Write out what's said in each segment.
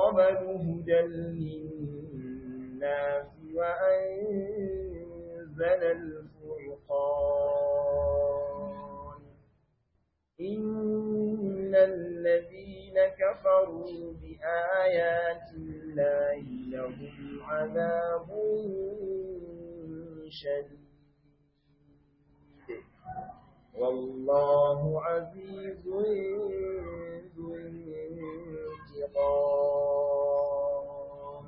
قبل هدى للناس وأنزل الفرقان إن الذين كفروا بآيات الله لهم عذاب شديد والله عزيز ذو انتقام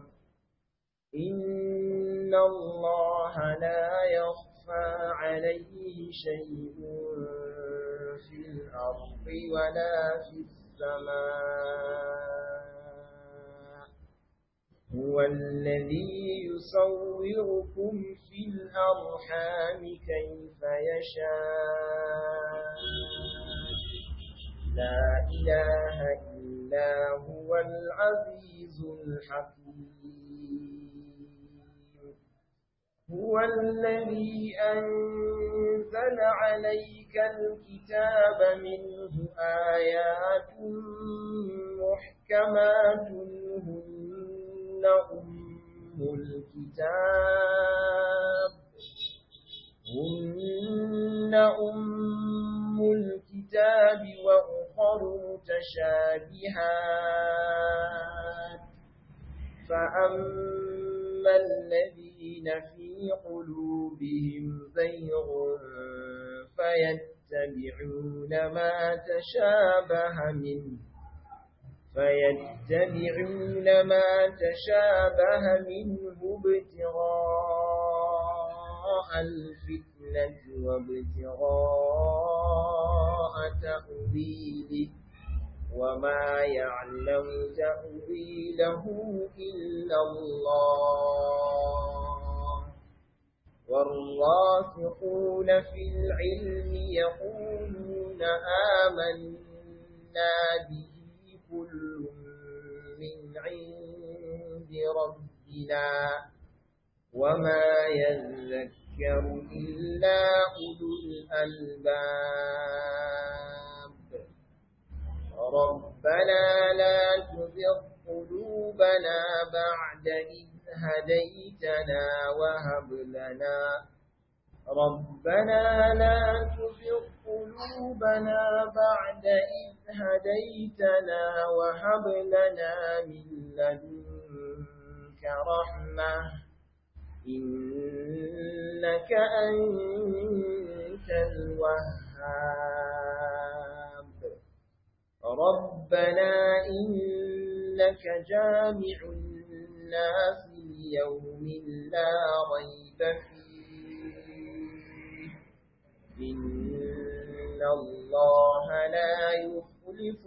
إن الله لا يخفى عليه شيء في الأرض ولا في السماء هو الذي يصوركم في الأرحام كيف يشاء لا إله إلا هو العزيز الحكيم هو الذي أنزل عليك الكتاب منه آيات محكمات هن أم الكتاب هن أم الكتاب وأخر متشابهات فأما الذين في قلوبهم زيغ فيتبعون ما تشابه منه فيتبعون ما تشابه منه ابتغاء الفتنة وابتغاء تأويله وما يعلم تأويله إلا الله والراسخون في العلم يقولون آمنا به كل من عند ربنا وما يذكر إلا أولو الألباب ربنا لا تزغ قلوبنا بعد إذ هديتنا وهب لنا ربنا لا تزغ قلوبنا بعد إذ هديتنا وهب لنا من لدنك رحمة إنك أنت الوهاب ربنا إنك جامع الناس ليوم لا ريب فيه إن الله لا يخلف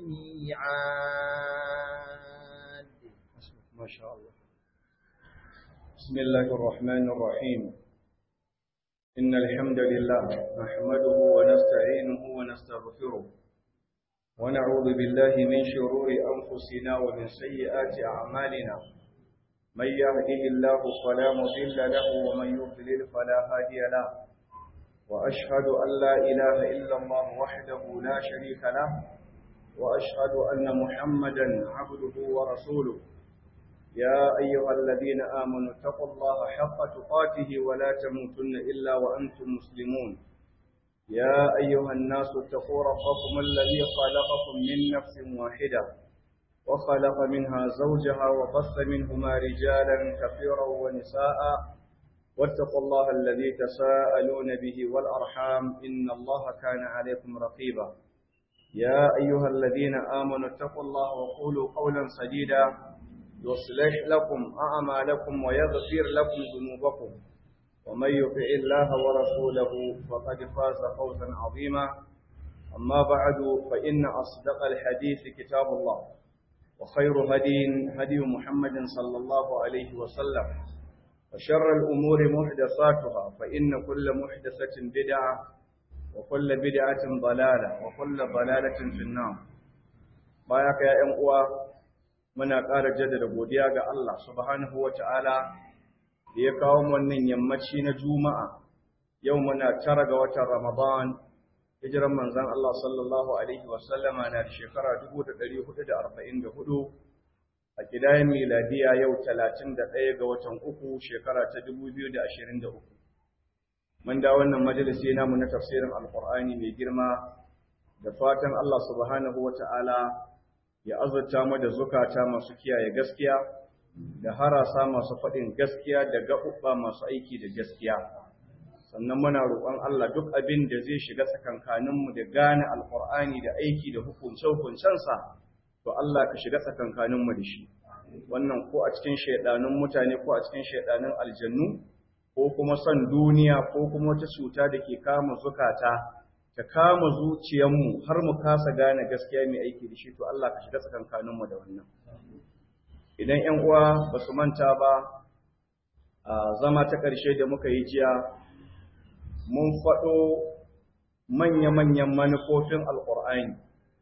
الميعاد ما شاء الله بسم الله الرحمن الرحيم إن الحمد لله نحمده ونستعينه ونستغفره ونعوذ بالله من شرور أنفسنا ومن سيئات أعمالنا من يهده الله فلا مضل له ومن يضلل فلا هادي له وأشهد أن لا إله إلا الله وحده لا شريك له وأشهد أن محمدا عبده ورسوله يا أيها الذين آمنوا اتقوا الله حق تقاته ولا تموتن إلا وأنتم مسلمون يا أيها الناس اتقوا ربكم الذي خلقكم من نفس واحدة وخلق منها زوجها وبث منهما رجالا كثيرا ونساء واتقوا الله الذي تساءلون به والأرحام إن الله كان عليكم رقيبا يا أيها الذين آمنوا اتقوا الله وقولوا قولا سديدا يصلح لكم أعمالكم ويغفر لكم ذنوبكم ومن يطع الله ورسوله فقد فاز فوزا عظيما أما بعد فإن أصدق الحديث كتاب الله وخير هدي هدي محمد صلى الله عليه وسلم وشر الأمور محدثاتها فإن كل محدثة بدعة وكل بدعة ضلالة وكل ضلالة في النار بايك يا أمقوى muna ƙara jaddada godiya ga Allah subhanahu wa ta'ala da ya kawo wannan yammaci na Juma'a, yau muna tara ga watan Ramadan, hijiran manzan Allah sallallahu Alaihi wasallama na da shekara 1444, a a kidayen miladiya yau 31 ga watan uku shekara ta 2023 mun da wannan majalisi namu na tafsirin alqur'ani mai girma da fatan Allah subhanahu wata'ala ya azurta mu da zukata masu kiyaye gaskiya da harasa masu faɗin gaskiya da gaɓuɓɓa masu aiki da gaskiya sannan muna roƙon Allah duk abin da zai shiga tsakankaninmu da gane alƙur'ani da aiki da hukunce-hukuncensa to Allah ka shiga tsakankaninmu da shi wannan ko a cikin shaidanun mutane ko a cikin shaidanun aljannu ko kuma son duniya ko kuma wata cuta da ke kama zukata ta kama zuciyarmu har mu kasa gane gaskiya mai aiki da shi to Allah ka shiga tsakankaninmu da wannan idan ƴan uwa ba su manta ba a zama ta ƙarshe da muka yi jiya mun faɗo manya-manyan manufofin alƙur'ani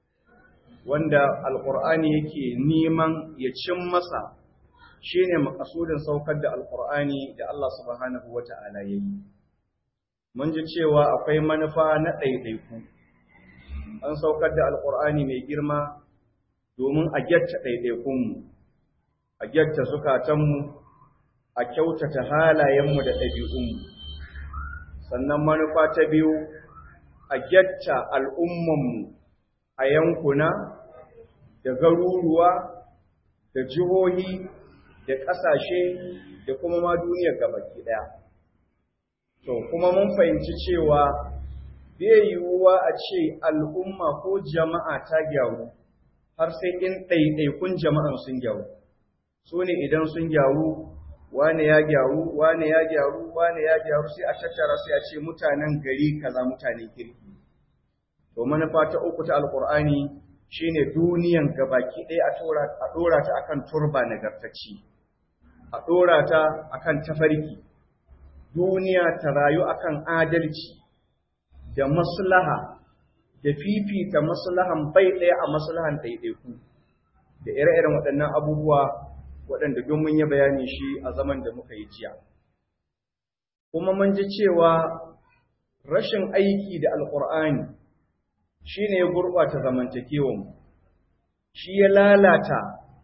wanda alƙur'ani yake neman ya cin masa shine makasudin saukar da alƙur'ani da Allah subhanahu wata'ala ya yi mun ji cewa akwai manufa na ɗaiɗaiku an saukar da alƙur'ani mai girma domin a gyatta ɗaiɗaikunmu a gyatta zukatanmu a kyautata halayenmu da ɗabi'unmu sannan manufa ta biyu a gyatta al'ummanmu a yankuna da garuruwa da jihohi da ƙasashe da kuma ma duniyar gabaki ɗaya. To, kuma mun fahimci cewa bai yiwuwa a ce al'umma ko jama'a ta gyaru har sai in ɗaiɗaikun jama'an sun gyaru. Su ne idan sun gyaru wane ya gyaru wane ya gyaru wane ya gyaru sai a tattara sai a ce mutanen gari kaza mutanen kirki to manufa ta uku ta alqur'ani shine duniyan gabaki ɗaya a tora a dora ta akan turba nagartacci a dora ta akan tafarki duniya ta rayu akan adalci da maslaha da fifita maslahan bai ɗaya a maslahan ɗaiɗaiku da ire-iren waɗannan abubuwa waɗanda don mun yi bayani shi a zaman da muka yi jiya. Kuma mun ji cewa rashin aiki da Alƙur'ani shi ne ya gurɓata zamantakewanmu, shi ya lalata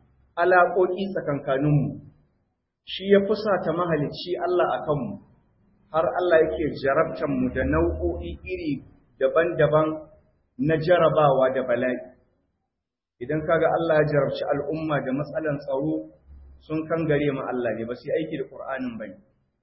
alaƙoƙi tsakankaninmu, shi ya fusata mahalicci Allah a kanmu, har Allah yake jarabtanmu da nau'o'i iri daban-daban na jarabawa da bala'i. Idan kaga Allah ya jarabci al'umma da matsalan tsaro sun kangare ma Allah ne ba su yi aiki da Qur'anin ba ne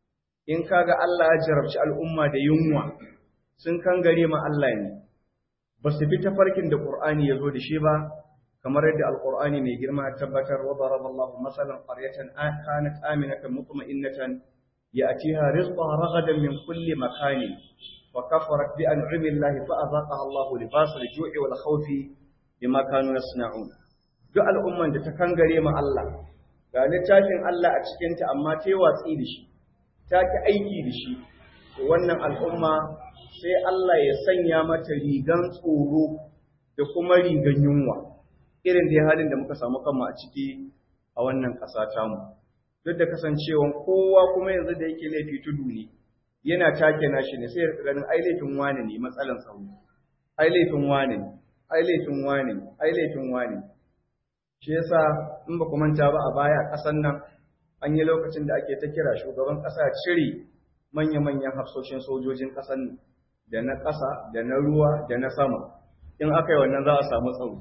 in kaga Allah ya jarabci al'umma da yunwa sun kangare ma Allah ne ba su bi tafarkin da Qur'ani ya zo da shi ba kamar yadda Al-Qur'ani mai girma ya tabbatar wa daraballahu masalan qaryatan kanat aminatan mutma'innatan ya'tiha rizquha ragadan min kulli makanin wa kafarat bi an'ami Allah fa azaqaha Allah libasa al-ju'i wal khawfi bima kanu yasna'un duk al'umman da ta kangare ma Allah ga littafin Allah a cikinta amma ta yi watsi da shi, ta ki aiki da shi, wannan al'umma sai Allah ya sanya mata rigan tsoro da kuma rigan yunwa, irin da halin da muka samu kanmu a ciki a wannan ƙasa tamu. Duk da kasancewan kowa kuma yanzu da yake laifi tudu ne, yana take nashi ne sai ya ganin ai laifin wane ne matsalan tsaro, ai laifin wane ne, ai laifin wane ne, ai laifin wane ne. shi yasa in ba ku manta ba a baya ƙasar nan an yi lokacin da ake ta kira shugaban ƙasa cire manya-manyan hafsoshin sojojin ƙasar da na ƙasa da na ruwa da na sama in aka yi wannan za a samu tsaro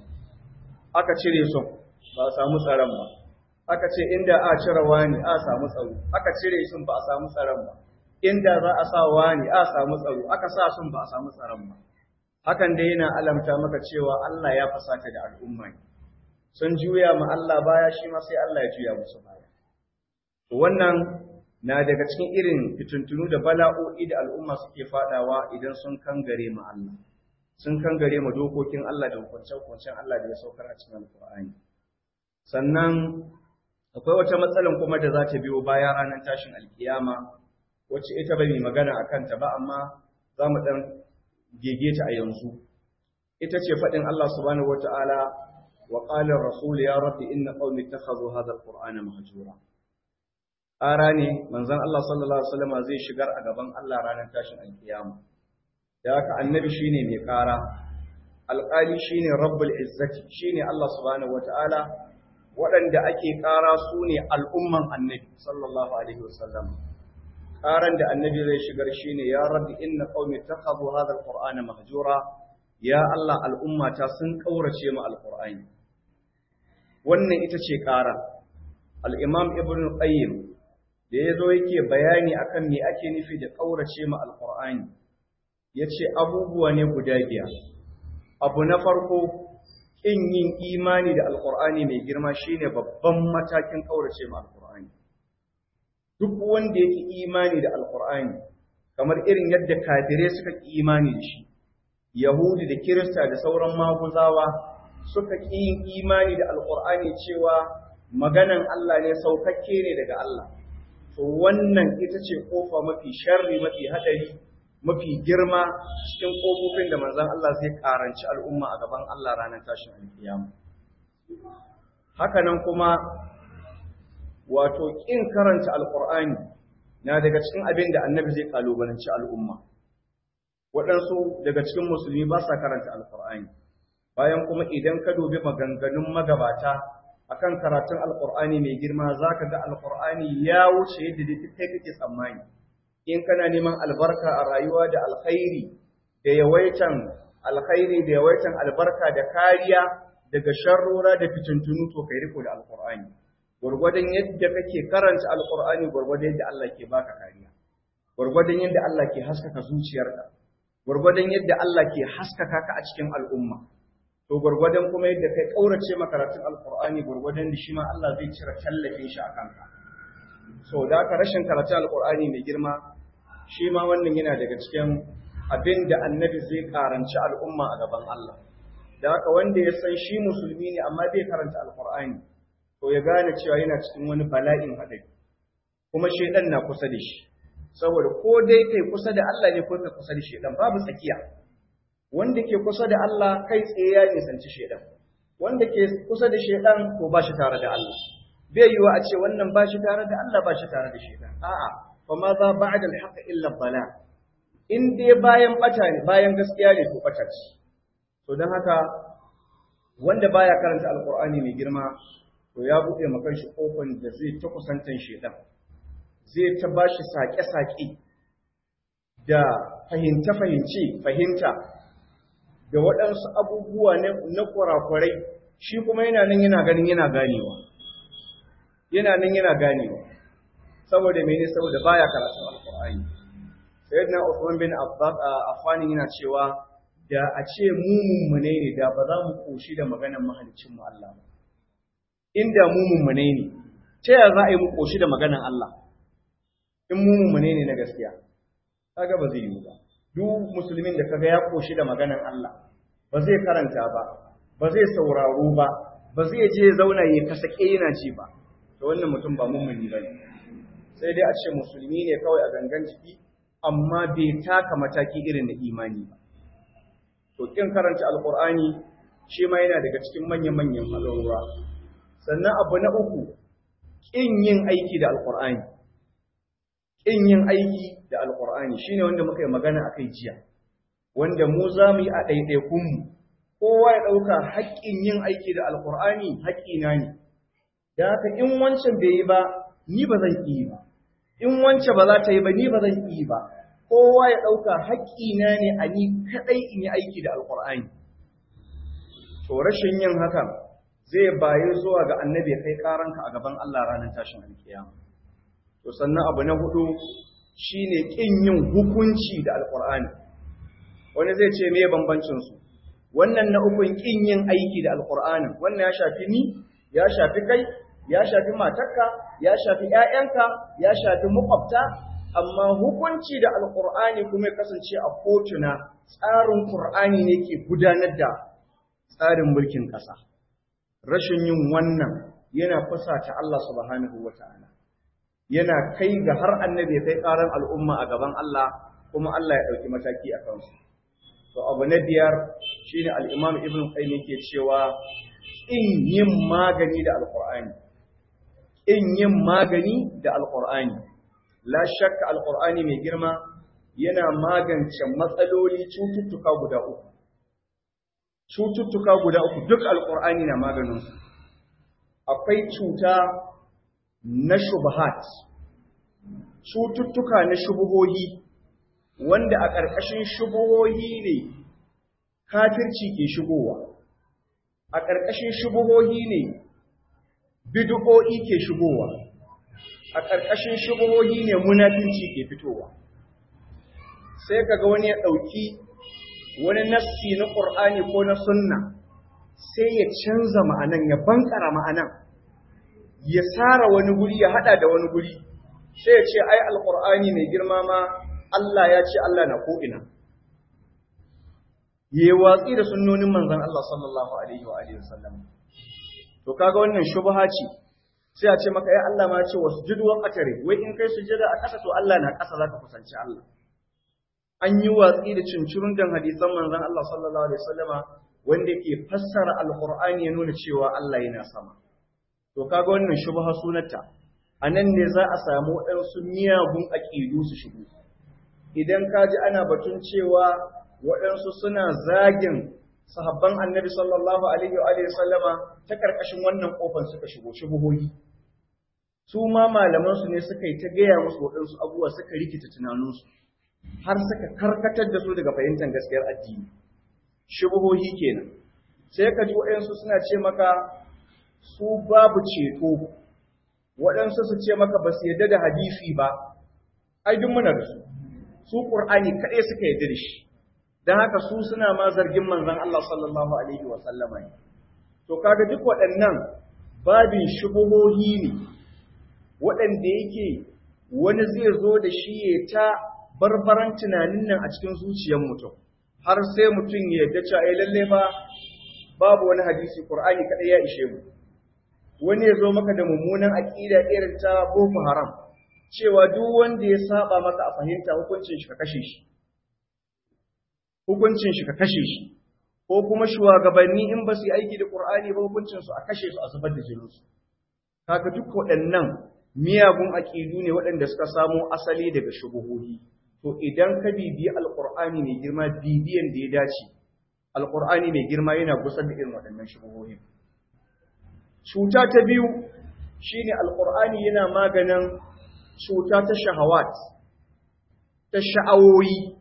aka cire su ba a samu tsaron ba aka ce inda a cire wani a samu tsaro aka cire sun ba a samu tsaron ba inda za a sa wani a samu tsaro aka sa sun ba a samu tsaron ba hakan dai yana alamta maka cewa Allah ya fasata da al'umma ne sun juya ma Allah baya shi ma sai Allah ya juya musu baya. To wannan na daga cikin irin fituntunu da bala'o'i da al'umma suke fadawa idan sun kangare ma Allah. Sun kangare ma dokokin Allah da hukunce-hukuncen Allah da ya saukar a cikin Alƙur'ani. Sannan akwai wata matsalan kuma da za ta biyo baya ranar tashin alkiyama wacce ita bai magana a kanta ba amma za mu ɗan gege ta a yanzu. Ita ce faɗin Allah subhanahu wa ta'ala وقال الرسول يا رب إن قومي اتخذوا هذا القرآن مهجورا arane manzon Allah sallallahu alaihi wasallam zai shigar a gaban Allah ranar tashin alkiyama da haka annabi shine mai kara alƙali shine rabbul izzati shine Allah subhanahu wataala waɗanda ake ƙara su ne al'umman annabi sallallahu alaihi wasallam ƙaran da annabi zai shigar shi ne ya rabbi inna qaumi takhadhu hadha alqur'ana mahjura ya Allah al'ummata sun kaurace mu alqur'ani wannan ita ce ƙara al-imam ibn qayyim da yazo yake bayani akan me ake nufi da kaurace mu alqur'ani yace abubuwa ne guda biyar abu na farko ƙin yin imani da alƙur'ani mai girma shine babban matakin ƙaurace ma alƙur'ani duk wanda yake imani da alƙur'ani kamar irin yadda kafirai suka ƙi imani da shi yahudi da kirista da sauran maguzawa suka ƙi yin imani da alƙur'ani cewa maganan Allah ne saukakke ne daga Allah to wannan ita ce kofa mafi sharri mafi hadari mafi girma cikin ƙofofin da manzon Allah zai karanci al'umma a gaban Allah ranar tashin alkiyama. Hakanan kuma wato ƙin karanta alƙur'ani na daga cikin abin da annabi zai kalubalanci al'umma. Waɗansu daga cikin musulmi ba sa karanta alƙur'ani. Bayan kuma idan ka dubi maganganun magabata akan karatun alƙur'ani mai girma za ka ga alƙur'ani ya wuce yadda duk kai kake tsammani. in kana neman albarka a rayuwa da alkhairi da yawaitan alkhairi da yawaitan albarka da kariya daga sharrora da fitintunu to kai riko da alqur'ani gurgurdan yadda kake karanta alqur'ani gurgurdan yadda Allah ke baka kariya gurgurdan yadda Allah ke haskaka zuciyarka gurgurdan yadda Allah ke haskaka ka a cikin al'umma to gurgurdan kuma yadda kai kaurace makaratun alqur'ani gurgurdan da shi ma Allah zai cire tallafin shi akan ka so da haka rashin karatun alqur'ani mai girma shi ma wannan yana daga cikin abin da annabi zai karanci al'umma a gaban Allah da haka wanda ya san shi musulmi ne amma bai karanta alqur'ani to ya gane cewa yana cikin wani bala'in hadari kuma shedan na kusa da shi saboda ko dai kai kusa da Allah ne ko kai kusa da shedan babu tsakiya wanda ke kusa da Allah kai tsaye ya nisanci shedan wanda ke kusa da shedan to ba shi tare da Allah bai yiwa a ce wannan ba shi tare da Allah ba shi tare da shedan a'a fa ma za ba'da al-haqq illa bala in dai bayan bata ne bayan gaskiya ne to bata ce to dan haka wanda baya karanta alqur'ani mai girma to ya buɗe makan shi kofan da zai ta kusantan shedan zai ta bashi sake-sake da fahimta-fahimci fahimta da waɗansu abubuwa na kurakurai shi kuma yana nan yana ganin yana ganewa yana nan yana ganewa saboda mene saboda baya karatun alqur'ani sayyidina Uthman bin Affan yana cewa da a ce mu mummune ne da ba za mu koshi da maganar mahalicin mu Allah ba inda mu mummune ne ta yaya za a yi mu koshi da maganar Allah in mu mummune ne na gaskiya kaga ba zai yi ba duk musulmin da kaga ya koshi da maganar Allah ba zai karanta ba ba zai sauraro ba ba zai je zauna ya kasake yana ji ba to wannan mutum ba mummuni bane sai dai a ce musulmi ne kawai a gangan jiki amma bai taka mataki irin na imani ba to kin karanta alqur'ani shi ma yana daga cikin manyan manyan halorwa sannan abu na uku kin yin aiki da alqur'ani kin yin aiki da alqur'ani shine wanda muka yi magana akai jiya wanda mu za mu yi a ɗaiɗaikun mu kowa ya ɗauka haƙƙin yin aiki da alqur'ani haƙƙina ne da haka in wancan bai yi ba ni ba zan yi ba in wance ba za ta yi ba ni ba zan yi ba kowa ya ɗauka haƙƙina ne a ni kaɗai in yi aiki da alƙur'ani to rashin yin hakan zai bayi zuwa ga annabi kai ƙaranka a gaban Allah ranar tashin alkiyama to sannan abu na hudu shine ƙin yin hukunci da alƙur'ani wani zai ce me bambancin su wannan na ukun ƙin yin aiki da alƙur'anin wannan ya shafi ni ya shafi kai ya shafi matarka ya shafi ƴaƴanka ya shafi makwabta amma hukunci da alqur'ani kuma ya kasance a kotuna tsarin qur'ani ne ke gudanar da tsarin mulkin ƙasa rashin yin wannan yana fusata Allah subhanahu wata'ala yana kai ga har annabi ya kai ƙaran al'umma a gaban Allah kuma Allah ya ɗauki mataki a kansu to abu na biyar shine al-imam ibn qayyim yake cewa in yin magani da alqur'ani in yin magani da alqur'ani la shakka alqur'ani mai girma yana magance matsaloli cututtuka guda uku cututtuka guda uku duk alqur'ani na maganin su akwai cuta na shubahat cututtuka na shubuhohi wanda a ƙarƙashin shubuhohi ne kafirci ke shigowa a ƙarƙashin shubuhohi ne bid'o'i ke shigowa a ƙarƙashin shubuhohi ne munafinci ke fitowa sai kaga wani ya ɗauki wani nassi na ƙur'ani ko na sunna sai ya canza ma'anan ya bankara ma'anan ya tsara wani guri ya hada da wani guri sai ya ce ai alƙur'ani mai girma ma Allah ya ce Allah na ko'ina ya watsi da sunnonin manzon Allah sallallahu alaihi wa alihi wasallam to kaga wannan shubha ce sai a ce maka ya Allah ma ce wasjudu wa qatari wai in kai sujada a ƙasa to Allah na ƙasa zaka kusanci Allah an yi watsi da cincirun dan hadisan manzon Allah sallallahu alaihi wasallama wanda ke fassara alqur'ani ya nuna cewa Allah yana sama to kaga wannan shubha sunanta anan ne za a samu waɗansu miyagun aqidu su shigo idan ka ji ana batun cewa waɗansu suna zagin sahabban annabi sallallahu alaihi wa alihi sallama ta karkashin wannan kofar suka shigo shubuhohi su ma malaman su ne suka yi ta gaya musu waɗansu abubuwa suka rikita tunaninsu har suka karkatar da su daga fahimtar gaskiyar addini shubuhohi kenan sai ka ji waɗansu suna ce maka su babu ceto waɗansu su ce maka ba su yarda da hadisi ba ai duk muna da su su qur'ani kaɗai suka yarda da shi dan haka su suna ma zargin manzon Allah sallallahu alaihi wa sallama ne to kaga duk waɗannan babin shubuhohi ne waɗanda yake wani zai zo da shi ya ta barbaran tunanin nan a cikin zuciyar mutum har sai mutum ya yarda cewa ai lalle ba babu wani hadisi Qur'ani kadai ya ishe mu wani ya zo maka da mummunan aqida irin ta Boko Haram cewa duk wanda ya saba maka a fahimta hukuncin shi ka kashe shi hukuncin shi ka kashe shi ko kuma shugabanni in ba su yi aiki da Qur'ani ba hukuncin su a kashe su a zubar da jinin su kaga duk waɗannan miyagun aqidu ne waɗanda suka samo asali daga shubuhohi to idan ka bibiyi alqur'ani mai girma bibiyan da ya dace alqur'ani mai girma yana gusar da irin waɗannan shubuhohi cuta ta biyu shine alqur'ani yana maganin cuta ta shahawat ta sha'awoyi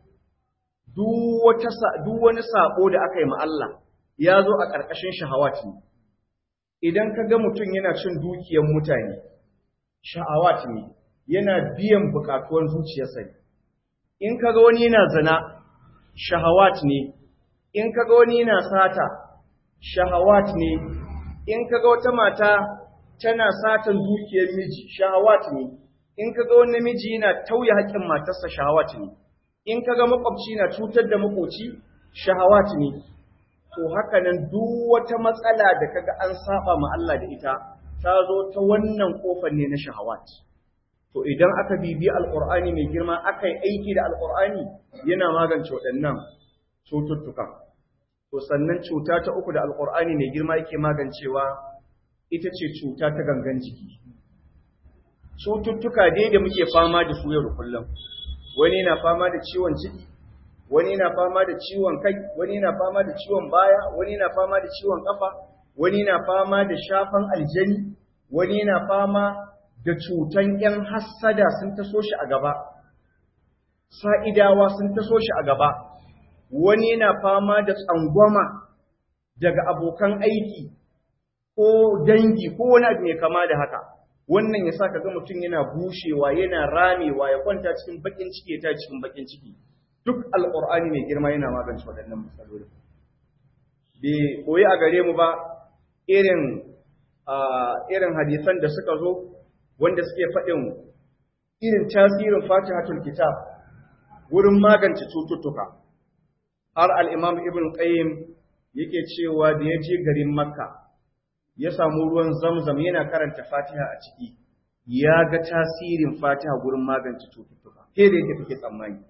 duk wani sabo da aka yi ma Allah ya zo a ƙarƙashin shahawat ne idan ka ga mutum yana cin dukiyar mutane sha'awat ne yana biyan buƙatuwar zuciyarsa ne in ka ga wani yana zina shahawat ne in ka ga wani yana sata shahawat ne in ka ga wata mata tana satan dukiyar miji shahawat ne in ka ga wani namiji yana tauye haƙƙin matarsa shahawat ne in ka ga makwabci na cutar da makoci shahawat ne to haka nan duk wata matsala da kaga an saba ma Allah da ita ta zo ta wannan kofar ne na shahawat to idan aka bibi alqur'ani mai girma aka yi aiki da alqur'ani yana magance waɗannan cututtukan to sannan cuta ta uku da alqur'ani mai girma yake magancewa ita ce cuta ta gangan jiki cututtuka dai da muke fama da su yau da kullum wani yana fama da ciwon ciki wani yana fama da ciwon kai wani yana fama da ciwon baya wani yana fama da ciwon kafa wani yana fama da shafan aljani wani yana fama da cutan yan hassada sun taso shi a gaba sa'idawa sun taso shi a gaba wani yana fama da tsangwama daga abokan aiki ko dangi ko wani abu mai kama da haka wannan ya sa ka ga mutum yana bushewa yana ramewa ya kwanta cikin bakin ciki ya ta cikin bakin ciki duk alƙur'ani mai girma yana magance waɗannan matsaloli bai koyi a gare mu ba irin irin hadisan da suka zo wanda suke faɗin irin tasirin fatihatul kitab wurin magance cututtuka har al-imam ibn qayyim yake cewa da ya je garin makka ya samu ruwan zamzam yana karanta fatiha a ciki ya ga tasirin fatiha gurin magance cututtuka ke da yake take tsammani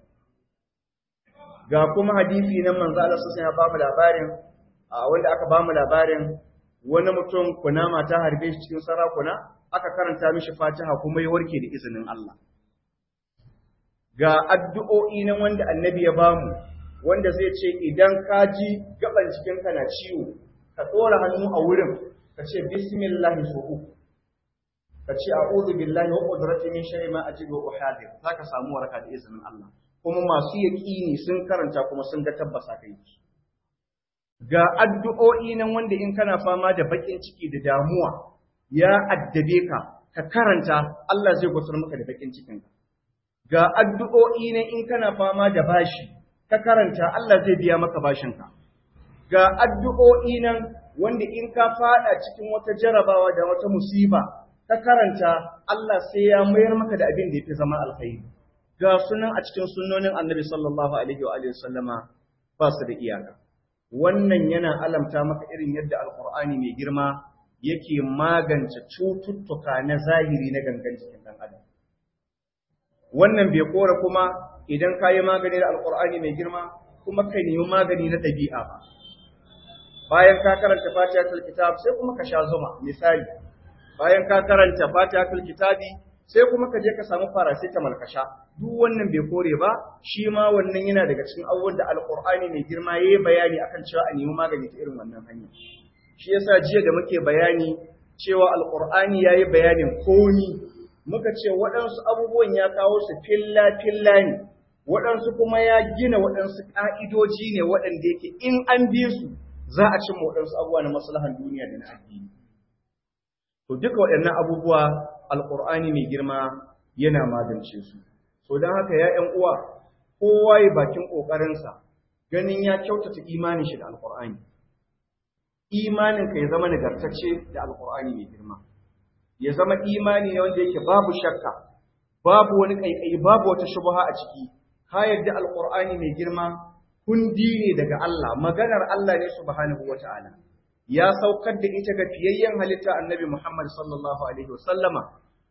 ga kuma hadisi nan manzo Allah sai ya ba mu labarin wanda aka ba mu labarin wani mutum kunama ta harbe shi cikin sarakuna aka karanta mishi fatiha kuma ya warke da izinin Allah ga addu'o'i nan wanda annabi ya bamu wanda zai ce idan ka ji gaban cikinka na ciwo ka tsora hannu a wurin ka ka ce bismillah so uku ka ce a'udhu billahi wa qudrati min sharri ma ajidu wa uhadir zaka samu waraka da izinin Allah kuma masu yaqini sun karanta kuma sun ga tabbasa kai ga addu'o'i nan wanda in kana fama da bakin ciki da damuwa ya addabe ka ka karanta Allah zai gusar maka da bakin cikin ka ga addu'o'i nan in kana fama da bashi ka karanta Allah zai biya maka bashin ka ga addu'o'i nan wanda in ka fada cikin wata jarabawa da wata musiba ka karanta Allah sai ya mayar maka da abin da yafi zama alkhairi ga sunan a cikin sunnonin Annabi sallallahu alaihi wa alihi sallama ba su da iyaka wannan yana alamta maka irin yadda alqur'ani mai girma yake magance cututtuka na zahiri na gangan jikin dan adam wannan bai kora kuma idan ka yi magani da alqur'ani mai girma kuma ka nemi magani na ɗabi'a ba bayan ka karanta fatihatul kitab sai kuma ka sha zuma misali bayan ka karanta fatihatul kitabi sai kuma ka je ka samu paracetamol ka sha duk wannan bai kore ba shi ma wannan yana daga cikin abubuwan da alqur'ani mai girma yayi bayani akan cewa a nemi magani ta irin wannan hanya shi yasa jiya da muke bayani cewa alqur'ani yayi bayanin komi muka ce waɗansu abubuwan ya kawo su filla filla ne waɗansu kuma ya gina waɗansu ƙa'idoji ne waɗanda yake in an bi su za a cimma waɗansu abubuwa na maslahan duniya da na addini to duka waɗannan abubuwa alƙur'ani mai girma yana magance su so don haka ya ‘yan uwa kowa ya bakin ƙoƙarinsa ganin ya kyautata imanin shi da alƙur'ani imanin ka ya zama nagartacce da alƙur'ani mai girma ya zama imani ne wanda yake babu shakka babu wani ƙaiƙayi babu wata shubha a ciki ka yarda alƙur'ani mai girma kundi ne daga Allah maganar Allah ne subhanahu wata'ala ya saukar da ita ga fiyayyen halitta annabi Muhammad sallallahu alaihi wasallama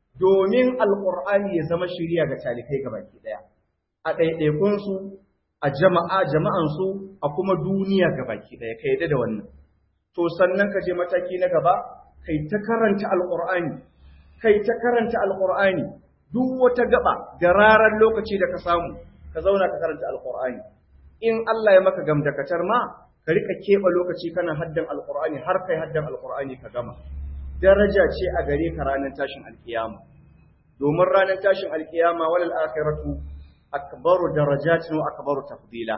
domin alqur'ani ya zama shiriya ga talikai gabaki daya a ɗaiɗaikun su a jama'a jama'an su a kuma duniya gabaki daya kai da wannan to sannan ka je mataki na gaba kai ta karanta alqur'ani kai ta karanta alqur'ani duk wata gaba da rarar lokaci da ka samu ka zauna ka karanta alqur'ani in Allah ya maka gamdakatar ma ka rika keɓe lokaci kana haddan alqur'ani har kai haddan alqur'ani ka gama daraja ce a gare ka ranar tashin alkiyama domin ranar tashin alkiyama walal akhiratu akbaru darajatin wa akbaru tafdila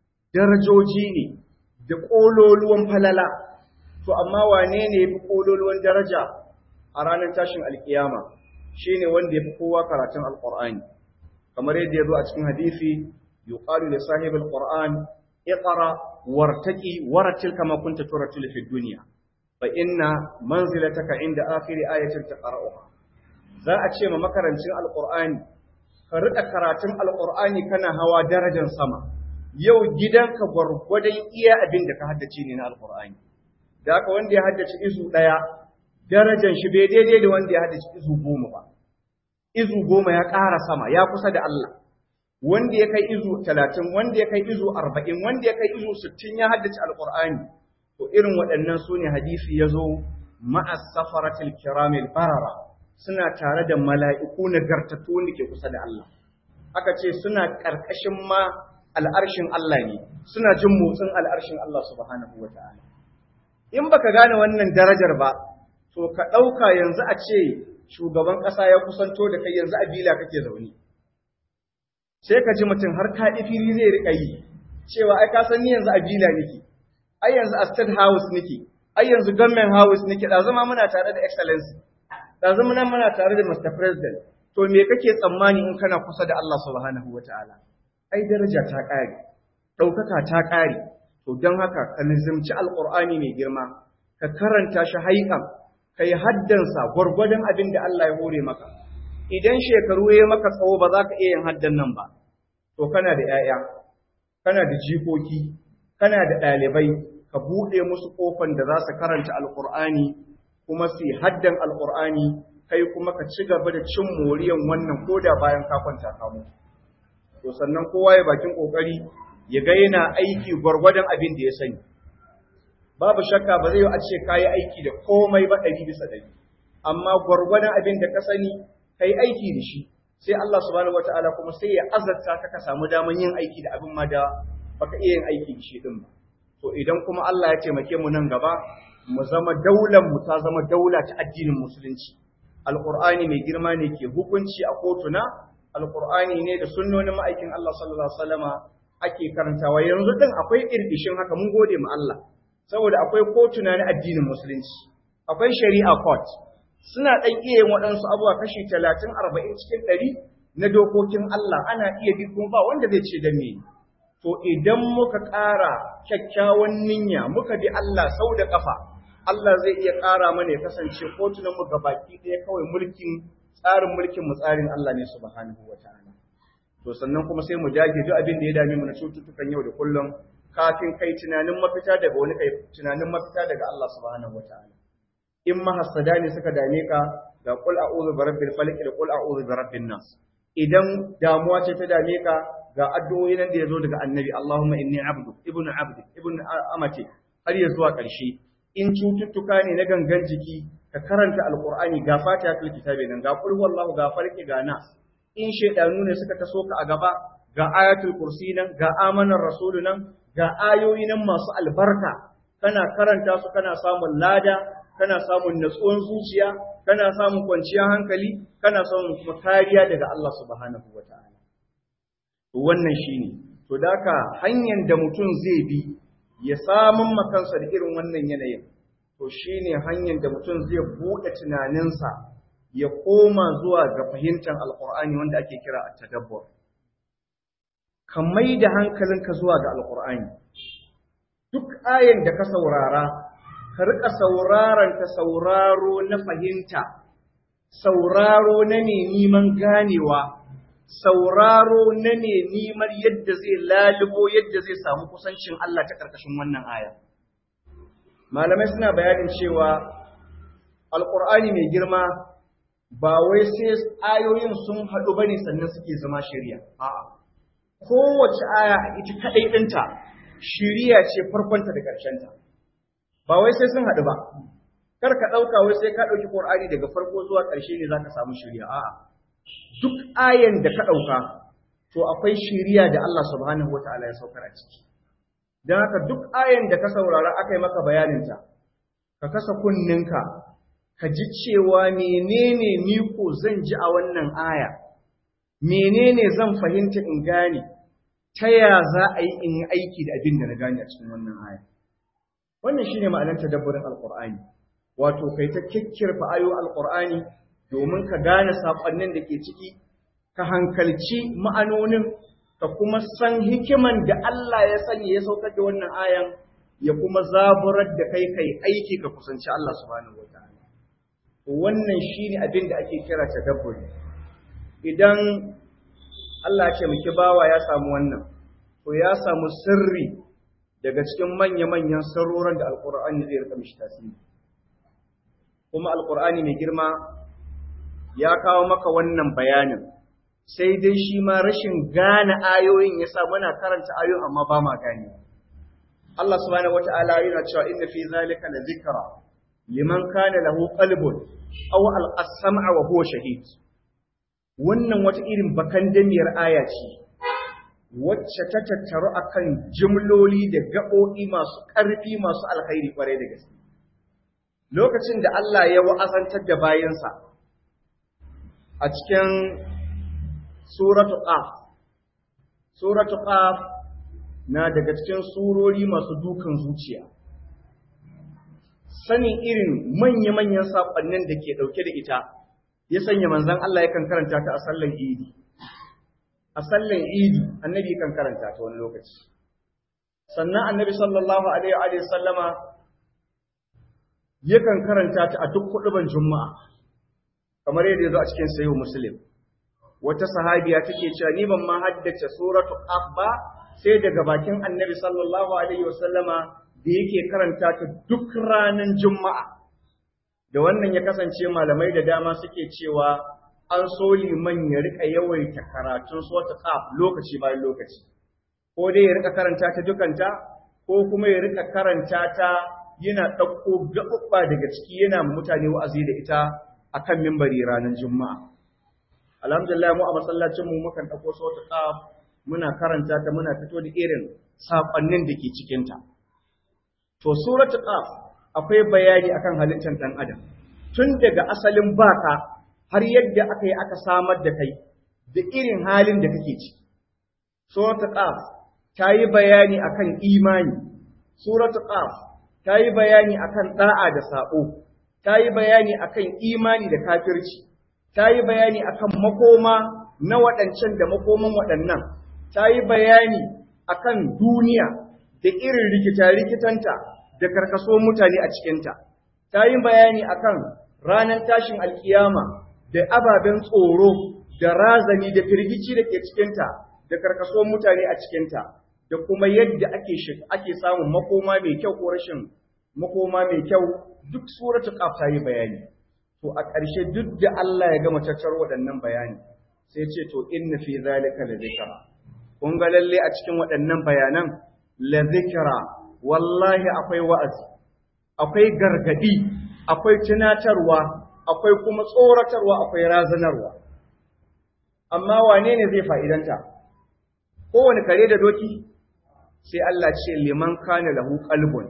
darajoji ne da kololuwan falala to amma wane ne yafi kololuwan daraja a ranar tashin alkiyama shine wanda yafi kowa karatun alqur'ani kamar yadda ya zo a cikin hadisi yuqalu li sahibil qur'an iqra wartaqi waratil kama kunta turatil fi dunya fa inna manzilataka inda akhir ayatin taqra'uha za a ce ma makarancin alqur'ani ka rika karatun alqur'ani kana hawa darajar sama yau gidanka gwargwadon iya abin da ka haddace ne na alqur'ani da haka wanda ya haddace izu daya darajar shi bai daidai da wanda ya haddace izu goma ba izu goma ya ƙara sama ya kusa da Allah wanda ya kai izu talatin wanda ya kai izu arba'in wanda ya kai izu sittin ya haddace alqur'ani to irin waɗannan su ne hadisi ya zo ma'as safaratil kiramil barara suna tare da mala'iku nagartattu wanda ke kusa da Allah aka ce suna ƙarƙashin ma al'arshin Allah ne suna jin motsin al'arshin Allah subhanahu wa ta'ala in baka gane wannan darajar ba to ka ɗauka yanzu a ce shugaban ƙasa ya kusanto da kai yanzu a bila kake zaune sai ka ji mutum har kaɗi fili zai riƙa yi cewa ai ka san ni yanzu a bila nake ai yanzu a state house nake ai yanzu government house nake da zama muna tare da excellency da zama muna tare da mr president to me kake tsammani in kana kusa da Allah subhanahu wataala ai daraja ta ƙare ɗaukaka ta ƙare to don haka ka nizimci alƙur'ani mai girma ka karanta shi haikan ka yi haddansa gwargwadon abin da Allah ya hore maka idan shekaru ya maka tsawo ba za ka iya yin haddan nan ba to kana da 'ya'ya kana da jikoki kana da ɗalibai ka buɗe musu ƙofan da za su karanta alƙur'ani kuma su yi haddan alƙur'ani kai kuma ka ci gaba da cin moriyan wannan koda bayan ka kwanta ka mutu to sannan kowa ya bakin ƙoƙari ya ga yana aiki gwargwadon abin da ya sani babu shakka ba zai yi a ce ka yi aiki da komai ba ɗari bisa ɗari amma gwargwadon abin da ka sani ka yi aiki da shi sai Allah subhanahu wataala kuma sai ya azarta ka ka samu daman yin aiki da abin ma da baka iya yin aiki da shi din ba to idan kuma Allah ya taimake mu nan gaba mu zama daular mu ta zama daula ta addinin musulunci alqur'ani mai girma ne ke hukunci a kotuna alqur'ani ne da sunnonin ma'aikin Allah sallallahu alaihi wasallama ake karantawa yanzu din akwai irdishin haka mun gode mu Allah saboda akwai kotuna na addinin musulunci akwai shari'a court suna dan iya yin waɗansu abubuwa kashi 30 40 cikin 100 na dokokin Allah ana iya bi kuma ba wanda zai ce da me to idan muka ƙara kyakkyawan niyya muka bi Allah sau da ƙafa Allah zai iya ƙara mana ya kasance kotunan mu baki ɗaya kawai mulkin tsarin mulkin mu tsarin Allah ne subhanahu wataala to sannan kuma sai mu dage duk abin da ya dame mu na cututtukan yau da kullum kafin kai tunanin mafita daga wani kai tunanin mafita daga Allah subhanahu wataala in mahassada ne suka dame ka ga qul a'udhu bi rabbil falaq da qul a'udhu bi rabbin nas idan damuwa ce ta dame ka ga addu'o'i nan da yazo daga annabi Allahumma inni abdu ibnu abdi ibnu amati har ya zuwa ƙarshe in cututtuka ne na gangan jiki ka karanta alqur'ani ga fatihatul kitabi nan ga qul huwallahu ga farki ga nas in shaidanu ne suka taso ka a gaba ga ayatul kursi nan ga amanar rasulu nan ga ayoyi nan masu albarka kana karanta su kana samun lada kana samun natsuwan zuciya kana samun kwanciyar hankali kana samun kuma kariya daga Allah subhanahu wataala to wannan shine to daka hanyar da mutum zai bi ya samun makansa da irin wannan yanayin to shine hanyar da mutum zai buɗe tunaninsa ya koma zuwa ga fahimtar alkur'ani wanda ake kira a tadabbur ka mai da hankalinka zuwa ga alkur'ani duk ayan da ka saurara ka rika sauraron ta sauraro na fahimta sauraro na ne neman ganewa sauraro na ne neman yadda zai lalubo yadda zai samu kusancin Allah ta ƙarƙashin wannan aya malamai suna bayanin cewa alkur'ani mai girma ba wai sai ayoyin sun haɗu bane sannan suke zama shari'a a'a kowace aya a ita kadai ɗinta shari'a ce farkonta da ƙarshenta ba wai sai sun haɗu ba kar ka ɗauka wai sai ka ɗauki Qur'ani daga farko zuwa ƙarshe ne zaka samu shari'a a'a duk ayan da ka ɗauka to akwai shari'a da Allah subhanahu wataala ya saukar a ciki dan haka duk ayan da ka saurara aka yi maka bayaninta ka kasa kunninka ka ji cewa menene ni ko zan ji a wannan aya menene zan fahimta in gane ta ya za a yi in yi aiki da abin da na gane a cikin wannan aya wannan shine ma'anar tadabburin alqur'ani wato kai ta kikkirfa ayo alqur'ani domin ka gane sakonnin da ke ciki ka hankalci ma'anonin ka kuma san hikiman da Allah ya sanya ya saukar da wannan ayan ya kuma zaburar da kai kai aiki ka kusanci Allah subhanahu wataala wannan shine abin da ake kira tadabburi idan Allah ce muke bawa ya samu wannan to ya samu sirri daga cikin manya-manyan sirrorin da alkur'ani zai rika mishi tasiri kuma alkur'ani mai girma ya kawo maka wannan bayanin sai dai shi ma rashin gane ayoyin ya sa muna karanta ayoyin amma ba ma gane Allah subhanahu wata'ala yana cewa inna fi zalika la zikra liman kana lahu qalbun aw al-sam'a wa huwa shahid wannan wata irin bakan damiyar aya ce wacce ta tattaru akan jimloli da gaɓoɓi masu ƙarfi masu alkhairi ƙwarai da gaske lokacin da Allah ya wa'azantar da bayansa a cikin suratu qaf suratu qaf na daga cikin surori masu dukan zuciya sanin irin manya-manyan saƙonnin da ke ɗauke da ita ya sanya manzan Allah yakan karanta ta a sallan idi a sallan idi annabi kan karanta ta wani lokaci sannan annabi sallallahu alaihi wa sallama yakan karanta ta a duk huduban juma'a kamar yadda ya zo a cikin sayo muslim wata sahabiya take cewa ni ban ma haddace suratu qaf ba sai daga bakin annabi sallallahu alaihi wa sallama da yake karanta ta duk ranar juma'a da wannan ya kasance malamai da dama suke cewa an so liman ya rika yawaita karatun sota qaf lokaci bayan lokaci ko dai ya rika karanta ta dukanta ko kuma ya rika karanta ta yana ɗauko gaɓuɓɓa daga ciki yana mutane wa'azi da ita akan mimbari ranar juma'a alhamdulillah mu a masallacin mu mukan ɗauko sota qaf muna karanta ta muna fito da irin saƙonnin da ke cikinta to suratul qaf akwai bayani akan halittar ɗan adam tun daga asalin baka har yadda aka yi aka samar da kai da irin halin da kake ciki suratul qaf ta yi bayani akan imani suratul qaf ta yi bayani akan da'a da sabo ta yi bayani akan imani da kafirci ta yi bayani akan makoma na waɗancan da makoman waɗannan ta yi bayani akan duniya da irin rikita-rikitanta da karkaso mutane a cikinta ta yi bayani akan ranar tashin alkiyama da ababen tsoro da razani da firgici da ke cikinta da karkaso mutane a cikinta da kuma yadda ake ake samun makoma mai kyau ko rashin makoma mai kyau duk suratul qaf ta yi bayani to a ƙarshe duk da Allah ya gama tattar waɗannan bayani sai ce to inna fi zalika la zikra kun ga lalle a cikin waɗannan bayanan la zikra wallahi akwai wa'azi akwai gargadi akwai tunatarwa akwai kuma tsoratarwa akwai razanarwa amma wane ne zai fa'idanta kowane kare da doki sai Allah ce liman kana lahu qalbun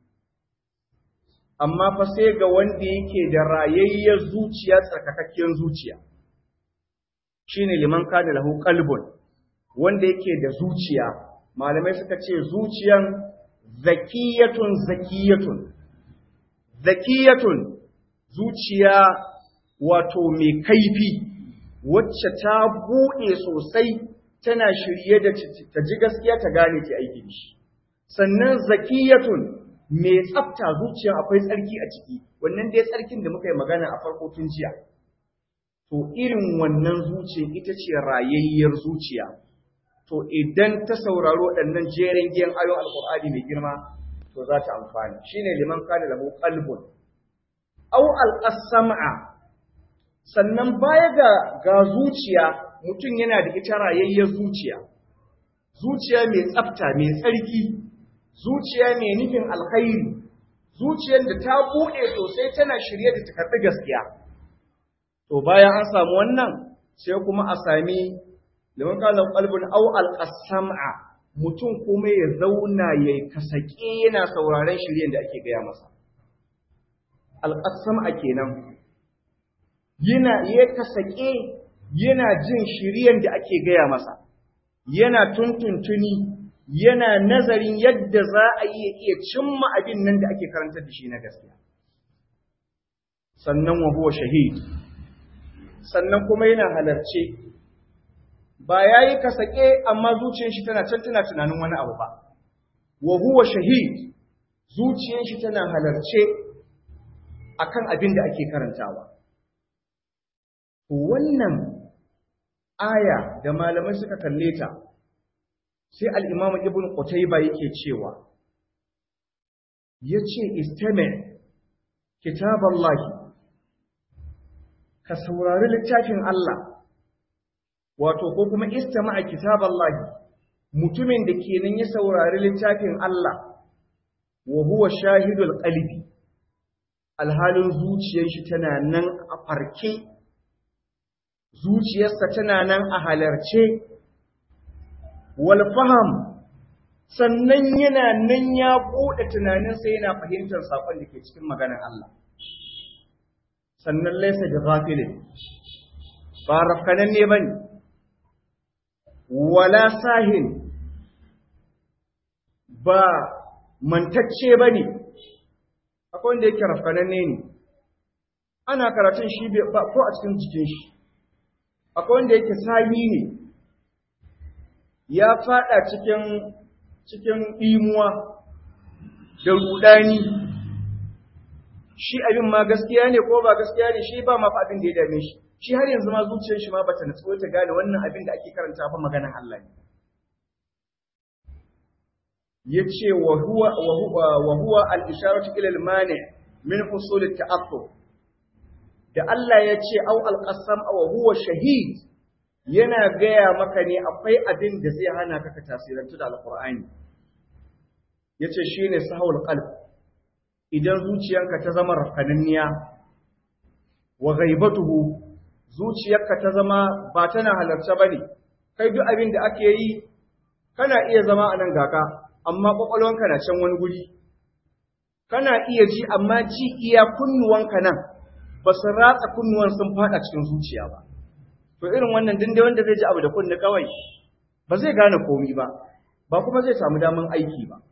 amma fa sai ga wanda yake da rayayyar zuciya tsarkakakkiyar zuciya shine liman kana lahu qalbun wanda yake da zuciya malamai suka ce zuciyan zakiyatun zakiyatun zakiyatun zuciya wato mai kaifi wacce ta buɗe sosai tana shirye da ta ji gaskiya ta gane ta aiki da shi sannan zakiyatun mai tsafta zuciya akwai tsarki a ciki wannan dai tsarkin da muka yi magana a farko tun jiya to irin wannan zuciya ita ce rayayyar zuciya to idan ta sauraro waɗannan jeren giyan ayon alƙur'ani mai girma to za ta amfani shine liman kana lahu qalbun aw alqasama sannan baya ga ga zuciya mutum yana da ita rayayyar zuciya zuciya mai tsafta mai tsarki zuciya mai nufin alkhairi zuciyar da ta buɗe sosai tana shirye da ta karɓi gaskiya to bayan an samu wannan sai kuma a sami liman kana qalbun aw alqasama mutum kuma ya zauna ya kasake yana sauraron shiryen da ake gaya masa alqasama kenan yana ya kasake yana jin shiryen da ake gaya masa yana tuntuntuni yana nazarin yadda za a iya iya cimma abin nan da ake karantar da shi na gaskiya sannan wa huwa shahid sannan kuma yana halarce ba yayi kasake amma zuciyar shi tana can tana tunanin wani abu ba wa huwa shahid zuciyar shi tana halarce akan abin da ake karantawa wannan aya da malamai suka kalle ta sai al-Imam Ibn Qutayba yake cewa yace istami kitaballahi ka saurari littafin Allah wato ko kuma istama'a kitaballahi mutumin da kenan ya saurari littafin Allah wa huwa shahidul qalbi alhalin zuciyar shi tana nan a farke zuciyarsa tana nan a halarce wal faham sannan yana nan ya bude tunaninsa yana fahimtar sakon da ke cikin maganar Allah sannan laysa bi ghafilin ba rafkanan ne bane wala sahin ba mantacce bane akwai wanda yake rafkanan ne ana karatun shi ba ko a cikin jikin shi akwai wanda yake sahi ne ya fada cikin cikin imuwa da rudani shi abin ma gaskiya ne ko ba gaskiya ne shi ba ma fa abin da ya dame shi shi har yanzu ma zuciyar shi ma bata natsuwa ta gane wannan abin da ake karanta fa maganar Allah ne yace wa huwa wa huwa wa huwa al-isharatu ila al-mani min husul at-ta'aqqub da Allah ya ce au al-qasam wa huwa shahid yana gaya maka ne akwai abin da zai hana ka ka tasirantu da alqur'ani yace shine sahul qalb idan zuciyanka ta zama rafkananniya wa ghaibatuhu zuciyarka ta zama ba tana halarta bane kai duk abin da ake yi kana iya zama a nan gaka amma kwakwalwanka na can wani guri kana iya ji amma ji iya kunnuwanka nan ba su ratsa kunnuwan sun fada cikin zuciya ba to irin wannan dinde wanda zai ji abu da kunni kawai ba zai gane komi ba ba kuma zai samu daman aiki ba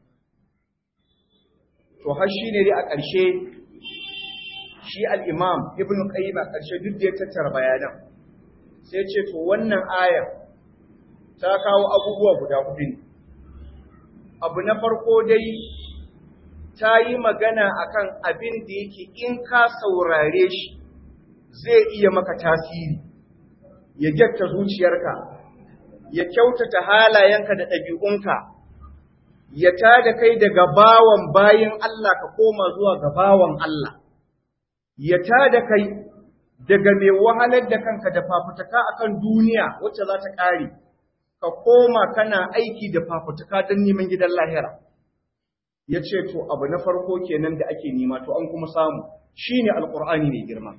to har shi ne dai a ƙarshe shi al-imam ibn qayyim a ƙarshe duk da ya tattara bayanan sai ce to wannan ayar ta kawo abubuwa guda hudu ne abu na farko dai ta yi magana akan abin da yake in ka saurare shi zai iya maka tasiri ya gyatta zuciyarka ya kyautata halayenka da ɗabi'unka ya tada kai daga bawan bayin Allah ka koma zuwa ga bawan Allah ya tada kai daga mai wahalar da kanka da fafutuka akan duniya wacce za ta ƙare ka koma kana aiki da fafutuka don neman gidan lahira ya ce to abu na farko kenan da ake nema to an kuma samu shine alqur'ani mai girma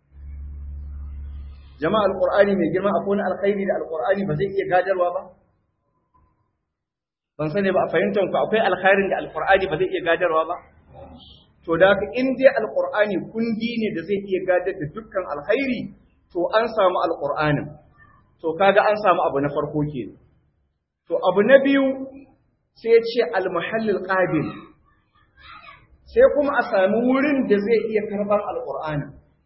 jama'a alqur'ani mai girma akwai wani alkhairi da alqur'ani ba zai iya gadarwa ba ban sani ba a fahimtar ku akwai alkhairin da alqur'ani ba zai iya gadarwa ba to da haka in dai alqur'ani kundi ne da zai iya gadar da dukkan alkhairi to an samu alqur'anin to kaga an samu abu na farko kenan to abu na biyu sai ya ce almuhallil qabil sai kuma a sami wurin da zai iya karban alqur'ani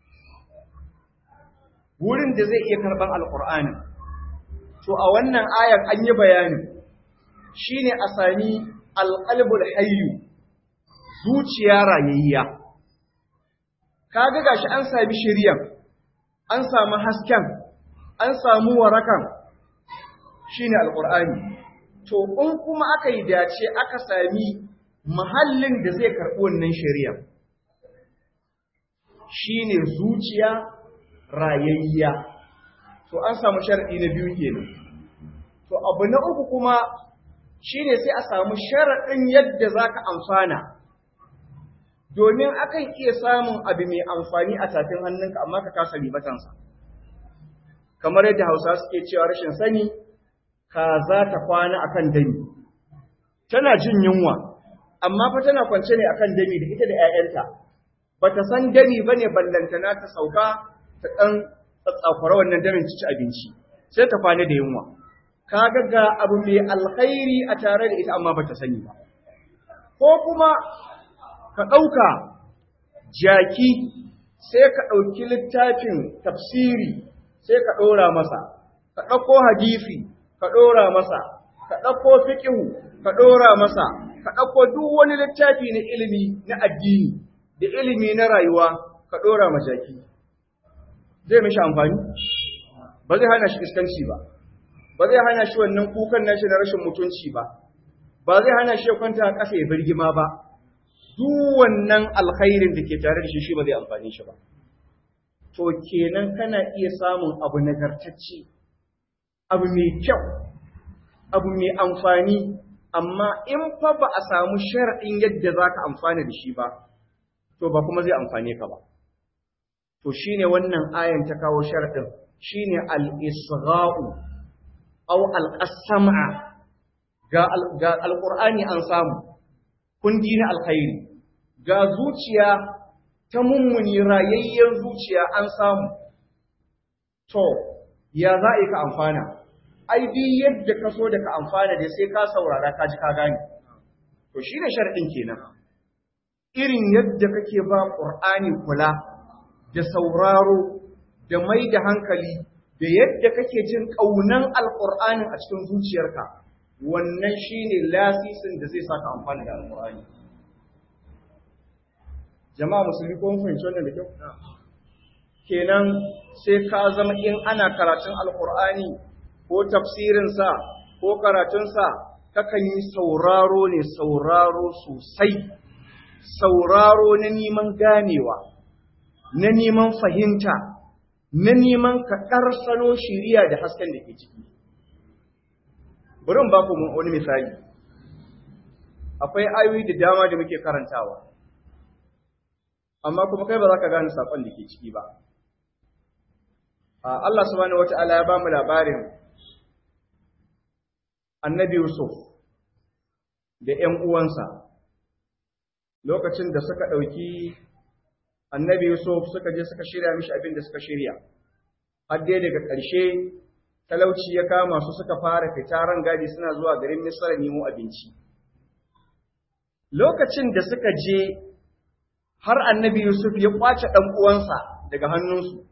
wurin da zai iya karban alqur'ani to a wannan ayar an yi bayani shine a sami alqalbul hayyu zuciya rayayya kaga gashi an sami shiriyan an samu hasken an samu warakan shine alqur'ani to in kuma aka yi dace aka sami mahallin da zai karɓi wannan shari'a shine zuciya rayayya to an samu sharadi na biyu kenan to abu na uku kuma shine sai a samu sharadin yadda zaka amfana domin akan iya samun abu mai amfani a tafin hannunka amma ka kasa ribatansa kamar yadda Hausa suke cewa rashin sani kaza ta kwana akan dami tana jin yunwa amma fa tana kwance ne akan dami da ita da ƴaƴanta bata san dami bane ballantana ta sauka ta dan tsatsakura wannan damin ci abinci sai ta kwana da yunwa kaga ga abu mai alkhairi a tare da ita amma bata sani ba ko kuma ka ɗauka jaki sai ka ɗauki littafin tafsiri sai ka ɗora masa ka ɗauko hadisi ka ɗora masa, ka ɗauko fiƙihu, ka ɗora masa, ka ɗauko duk wani littafi na ilimi na addini da ilimi na rayuwa, ka ɗora majaki. Zai mishi amfani? Ba zai hana shi iskanci ba, ba zai hana shi wannan kukan nashi na rashin mutunci ba, ba zai hana shi ya kwanta a ƙasa ya birgima ba, duk wannan alkhairin da ke tare da shi shi ba zai amfani shi ba. To kenan kana iya samun abu nagartacce. abu mai kyau, abu mai amfani, amma in fa ba a samu sharaɗin yadda za ka amfana da shi ba, to ba kuma zai amfane ka ba. To shi ne wannan ayan ta kawo sharaɗin, shi ne al'isra'u, au al'asama'a, ga al'ur'ani an samu, kundi na alkhairi, ga zuciya ta mummuni rayayyar zuciya an samu. To, ya za a yi ka amfana? ai bi yadda ka so da ka amfana da sai ka saurara ka ji ka gane to shi ne sharɗin kenan irin yadda kake ba ƙur'ani kula da sauraro da mai da hankali da yadda kake jin ƙaunan alƙur'anin a cikin zuciyarka wannan shi ne lasisin da zai saka amfana da alƙur'ani jama'a musulmi ko mun fahimci wannan da kyau kenan sai ka zama in ana karatun alƙur'ani ko tafsirinsa ko karatunsa kakan yi sauraro ne sauraro sosai sauraro na neman ganewa na neman fahimta na neman ka ƙarsano shiriya da hasken da ke ciki bari ba ku wani misali akwai ayoyi da dama da muke karantawa amma kuma kai ba za ka gane saƙon da ke ciki ba Allah subhanahu wata'ala ya ba mu labarin annabi Yusuf da ‘yan uwansa lokacin da suka ɗauki annabi Yusuf suka je suka shirya mishi abin da suka shirya har dai daga ƙarshe talauci ya kama su suka fara fita ran gadi suna zuwa garin Misra nemo abinci lokacin da suka je har annabi Yusuf ya kwace ɗan uwansa daga hannunsu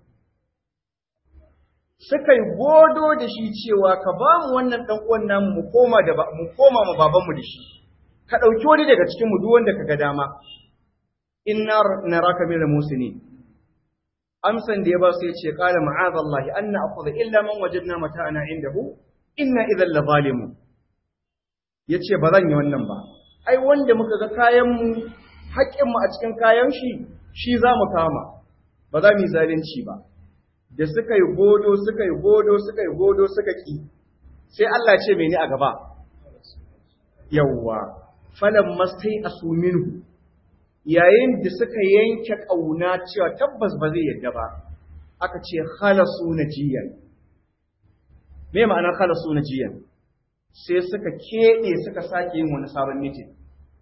suka yi godo da shi cewa ka ba mu wannan ɗan uwan namu mu koma da mu koma mu babanmu da shi ka ɗauki wani daga cikin mu duk wanda ka ga dama inna naraka min musini amsan da ya ba su ya ce qala ma'azallahi an na'khudha illa man wajadna mata'ana indahu inna idhal la zalimun yace ba zan yi wannan ba ai wanda muka ga kayan mu haƙƙin mu a cikin kayan shi shi za mu kama ba za mu yi zalunci ba da suka yi godo suka yi godo suka yi godo suka ki sai Allah ce mene a gaba yawwa falan mastai asuminu yayin da suka yanke kauna cewa tabbas ba zai yadda ba aka ce khalasu najiyan me ma'anar khalasu najiyan sai suka kede suka sake yin wani sabon meeting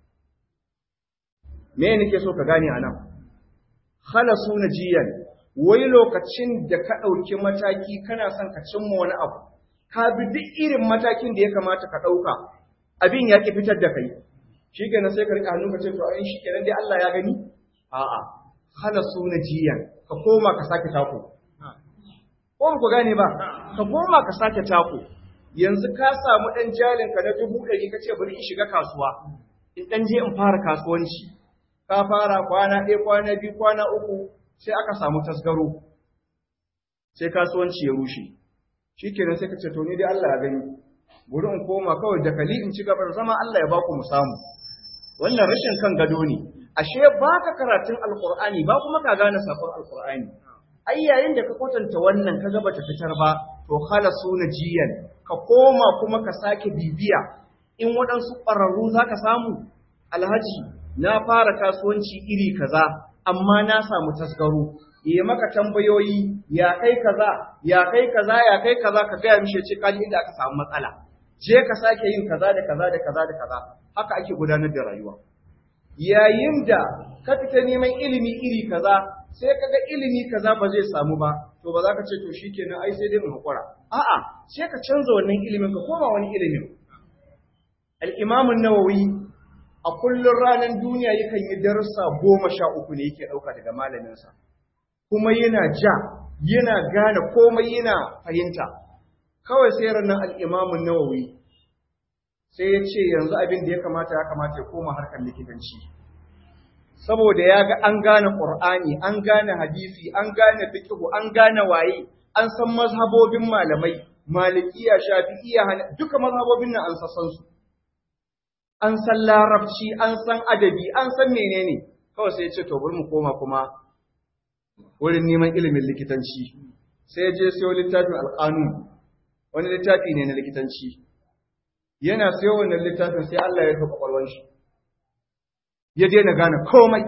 me nake so ka gane anan khalasu najiyan wai lokacin da ka ɗauki mataki kana son ka cimma wani abu, ka bi duk irin matakin da ya kamata ka ɗauka, abin ya ƙi fitar da kai. Shi kenan sai ka riƙa hannu ka ce, to ai shi kenan dai Allah ya gani? A'a, hana su na jiyan, ka koma ka sake tako. Ko ku gane ba, ka koma ka sake tako. Yanzu ka samu ɗan jalin ka na dubu ɗari ka ce bari in shiga kasuwa, in ɗan je in fara kasuwanci. Ka fara kwana ɗaya, kwana biyu, kwana uku, sai aka samu tasgaro sai kasuwanci ya rushe shikenan sai ka ce to ni dai Allah ya gani bari in koma kawai da kali in ci gaba da zama Allah ya baku mu samu wannan rashin kan gado ne ashe baka karatun alqur'ani ba kuma ka gane sakon alqur'ani ai yayin da ka kwatanta wannan ka ga bata fitar ba to khalasu najiyan ka koma kuma ka sake bibiya in waɗansu ƙwararru za ka samu alhaji na fara kasuwanci iri kaza amma na samu tasgaro yi maka tambayoyi ya kai kaza ya kai kaza ya kai kaza ka gaya mishi ce kaji inda aka samu matsala je ka sake yin kaza da kaza da kaza da kaza haka ake gudanar da rayuwa yayin da ka fita neman ilimi iri kaza sai ka ga ilimi kaza ba zai samu ba to ba za ka ce to shikenan ai sai dai mu hakura a'a sai ka canza wannan ilimin ka koma wani ilimin al-imam an-nawawi a kullum ranar duniya yakan yi darussa goma sha uku ne yake ɗauka daga malaminsa, kuma yana ja, yana gane komai yana fahimta. Kawai sai ranar al'imamun nawawi sai ya ce yanzu abin da ya kamata ya kamata ya koma harkar likitanci. Saboda ya ga an gane ƙur'ani, an gane hadisi, an gane fikihu, an gane waye, an san mazhabobin malamai, malikiya, shafi'iya, duka mazhabobin nan an sassan su. an san larabci, an san adabi, an san menene, kawai sai ya ce, to bari mu koma kuma wurin neman ilimin likitanci. Sai ya je siyo littafin alƙanu, wani littafi ne na likitanci. Yana siyo wannan littafin sai Allah ya rufe kwakwalwar shi. Ya daina gane komai.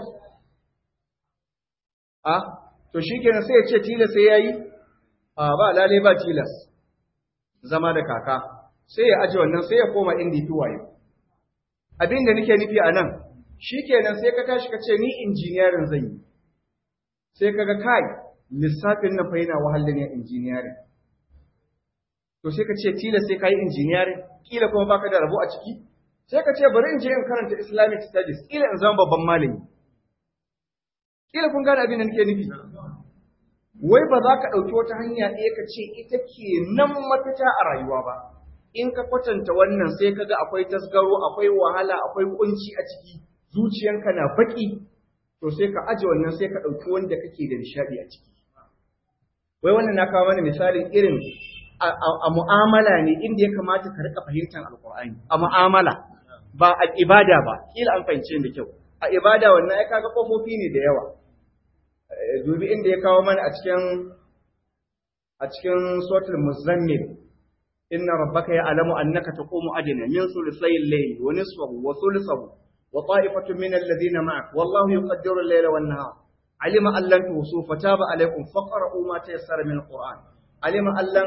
A, to shi kenan sai ya ce tilas sai ya yi? A ba lalai ba tilas. Zama da kaka. Sai ya aje wannan sai ya koma inda ya fi wayo. abin da nake nufi a nan shi kenan sai ka tashi ka ce ni injiniyarin zan yi sai ka ga kai lissafin na fa yana wahalar yin injiniyarin to sai ka ce tilas sai ka yi injiniyarin kila kuma baka da rabo a ciki sai ka ce bari in je in karanta islamic studies kila in zama babban malami kila kun gane abin da nake nufi wai ba za ka ɗauki wata hanya ɗaya ka ce ita ke nan mafita a rayuwa ba in ka kwatanta wannan sai kaga akwai tasgaro akwai wahala akwai kunci a ciki zuciyanka na baki to sai ka aje wannan sai ka ɗauki wanda kake da nishadi a ciki wai wannan na kawo mana misalin irin a mu'amala ne inda ya kamata ka rika fahimtar alkur'ani a mu'amala ba a ibada ba kila an fahimce da kyau a ibada wannan ya kaga kofofi ne da yawa dubi inda ya kawo mana a cikin a cikin suratul muzammil إن ربك يعلم أنك تقوم أدنى من ثلثي الليل ونصفه وثلثه وطائفة من الذين معك والله يقدر الليل والنهار علم أن لن توصوا فتاب عليكم فقرأوا ما تيسر من القرآن علم أن لن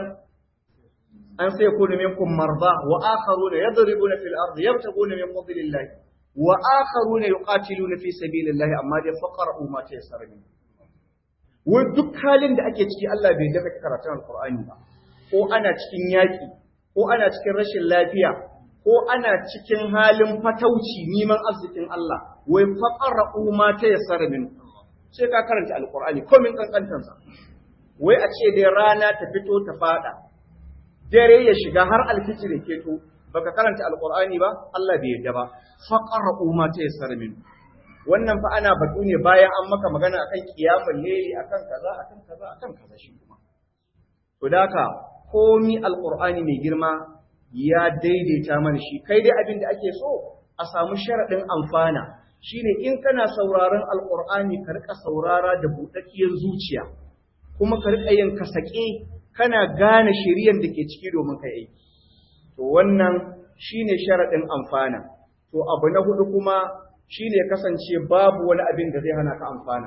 أن سيكون منكم مرضى وآخرون يضربون في الأرض يبتغون من فضل الله wa akharuna yuqatiluna fi sabilillahi amma dai faqra'u ma tayassara min wai duk halin da ake ciki Allah bai dafa karatun alqur'ani ba ko ana cikin yaki ko ana cikin rashin lafiya ko ana cikin halin fatauci neman arzikin Allah wai faqra'u ma tayassara min sai ka karanta alqur'ani komin kankantansa wai a ce dai rana ta fito ta fada dare ya shiga har alfijir ya keto baka karanta alqur'ani ba Allah bai yadda ba faqra'u ma tayassara min wannan fa ana batu ne bayan an maka magana akan kiyamul layli akan kaza akan kaza akan kaza shi kuma to daka komi alqur'ani mai girma ya daidaita mana shi kai dai abin da ake so a samu sharadin amfana shine in kana sauraron alqur'ani ka rika saurara da budakkiyar zuciya kuma ka rika yin kasake kana gane shiriyan da ke ciki domin kai aiki to wannan shine sharadin amfana to abu na hudu kuma shine kasance babu wani abin da zai hana ka amfana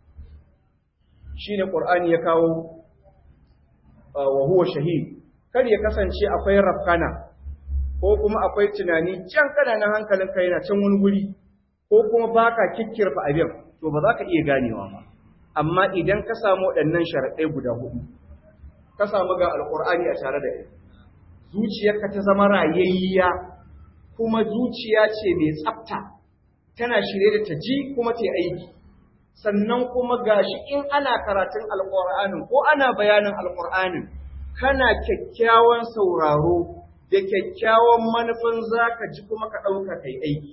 shine qur'ani ya kawo wa huwa shahid kar ya kasance akwai rafkana ko kuma akwai tunani can kana nan hankalin kai na can wani guri ko kuma baka kikkirfa abin to ba za ka iya ganewa ba amma idan ka samu waɗannan sharaɗai guda hudu ka samu ga alƙur'ani a tare da kai zuciyarka ta zama rayayya kuma zuciya ce mai tsafta tana shirye da ta ji kuma ta aiki sannan kuma gashi in ana karatun alƙur'anin ko ana bayanin alƙur'anin kana kyakkyawan sauraro da kyakkyawan manufin zaka ji kuma ka ɗauka kai aiki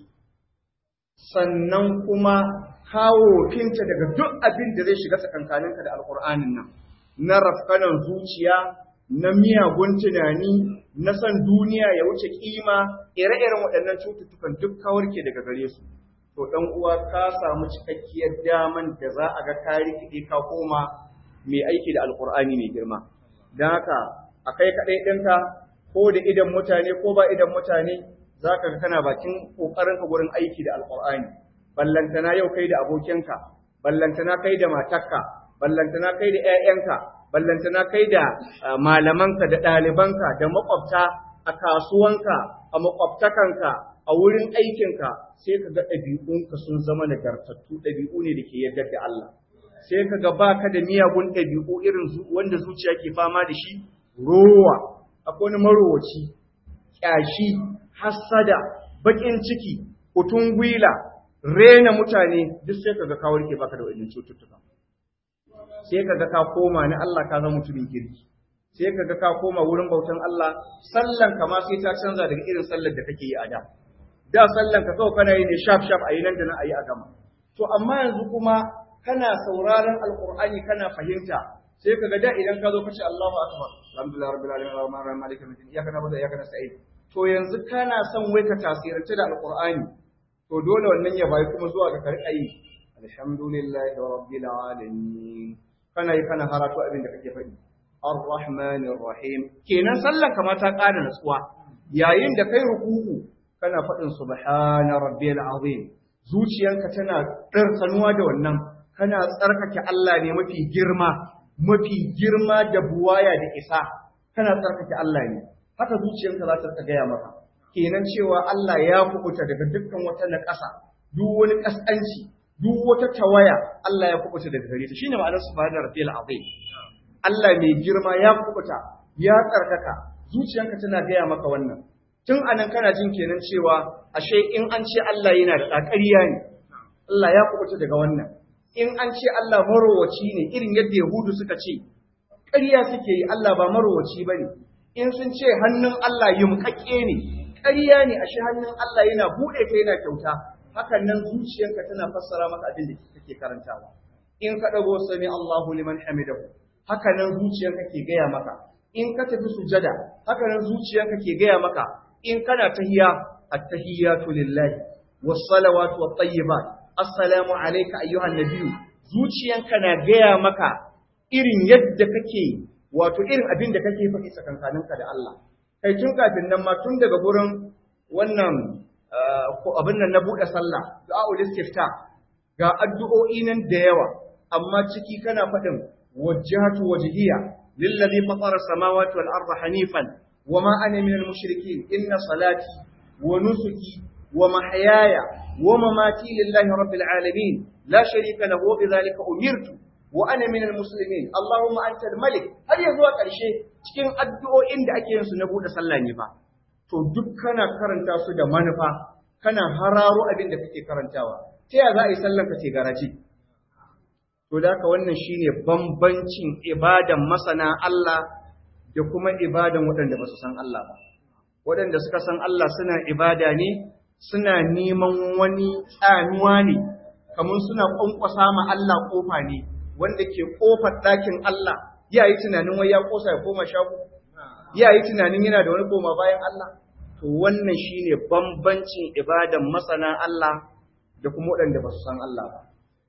sannan kuma kawo finta daga duk abin da zai shiga tsakankaninka da alƙur'anin nan na rafkanan zuciya na miyagun tunani na san duniya ya wuce kima ire-iren waɗannan cututtukan duk kawarke daga gare su to ɗan uwa ka samu cikakkiyar daman da za a ga ka rikide ka koma mai aiki da alƙur'ani mai girma don haka a kai kaɗai ɗinka ko da idan mutane ko ba idan mutane za ka ga kana bakin ƙoƙarinka gurin aiki da alƙur'ani ballantana yau kai da abokinka ballantana kai da matarka ballantana kai da ƴaƴanka ballantana kai da malamanka da ɗalibanka da makwabta a kasuwanka a makwabtakanka a wurin aikinka sai ka ga ɗabi'unka sun zama nagartattu ɗabi'u ne da ke yarda da Allah sai ka ga baka da miyagun ɗabi'u irin wanda zuciya ke fama da shi rowa akwai wani marowaci ƙyashi hassada baƙin ciki kutun gwila rena mutane duk sai kaga ka warke baka da wannan cututtuka sai kaga ka koma ni Allah ka zama mutumin kirki sai kaga ka koma wurin bautan Allah sallan ka ma sai ta canza daga irin sallar da kake yi a da da sallan ka kawai kana yi ne shaf shaf ayi nan da nan ayi a gama to amma yanzu kuma kana sauraron alqur'ani kana fahimta sai kaga da idan ka zo ka ce Allahu akbar alhamdulillah rabbil alamin arrahmanir rahim maliki yawmiddin iyyaka na'budu wa iyyaka nasta'in to yanzu kana son wai ka tasirance da alqur'ani to dole wannan ya bayi kuma zuwa ga karɓa yi alhamdulillahi rabbil alamin kana yi kana haratu abin da kake faɗi arrahmanir rahim kenan sallan ka ma ta ƙara natsuwa yayin da kai ruku'u kana faɗin subhana rabbil azim zuciyarka tana ɗarsanuwa da wannan kana tsarkake Allah ne mafi girma mafi girma da buwaya da isa kana tsarkake Allah ne haka zuciyarka za ta gaya maka kenan cewa Allah ya kubuta daga dukkan wata naƙasa, duk wani ƙasƙanci, duk wata tawaya, Allah ya kubuta daga gare ta. Shine ma'anar subhanahu rabbiyal azim. Allah mai girma ya kubuta, ya tsarkaka, zuciyanka tana gaya maka wannan. Tun anan kana jin kenan cewa ashe in an ce Allah yana da ƙarya ne. Allah ya kubuta daga wannan. In an ce Allah marowaci ne irin yadda Yahudu suka ce, ƙarya suke yi Allah ba marowaci ba ne. In sun ce hannun Allah yumƙaƙƙe ne, ƙarya ne ashe hannun Allah yana buɗe ka yana kyauta hakan nan zuciyarka tana fassara maka abin da kake karantawa in ka dago sami Allahu liman hamidahu haka nan zuciyarka ke gaya maka in ka tafi sujada haka nan zuciyarka ke gaya maka in kana tahiyya at-tahiyyatu lillahi was-salawatu wat-tayyibat assalamu alayka ayyuhan nabiyyu zuciyanka na gaya maka irin yadda kake wato irin abin da kake faɗi tsakankaninka da Allah kai tun kafin nan ma tun daga gurin wannan abin nan na buɗe sallah du'a'ul istifta ga addu'o'i nan da yawa amma ciki kana faɗin wajjahatu wajhiya lillazi fatara samawati wal arda hanifan wama ana minal mushrikin inna salati wa nusuki wa mahyaya wa mamati lillahi rabbil alamin la sharika lahu wa bidhalika umirtu wa ana minal muslimin Allahumma antal malik har ya zuwa ƙarshe cikin addu'o'in da ake yin su na buɗe sallah ne fa to duk kana karanta su da manufa kana hararo abin da kake karantawa ta ya za a yi sallar ka ce garaji to da haka wannan shine bambancin ibadan masana Allah da kuma ibadan waɗanda ba su san Allah ba waɗanda suka san Allah suna ibada ne suna neman wani tsanuwa ne kamar suna ƙwanƙwasa ma Allah ƙofa ne wanda ke ƙofar ɗakin Allah ya yi tunanin wai ya ƙosa ya koma shago ya yi tunanin yana da wani koma bayan Allah to wannan shine bambancin ibadan masana Allah da kuma waɗanda ba su san Allah ba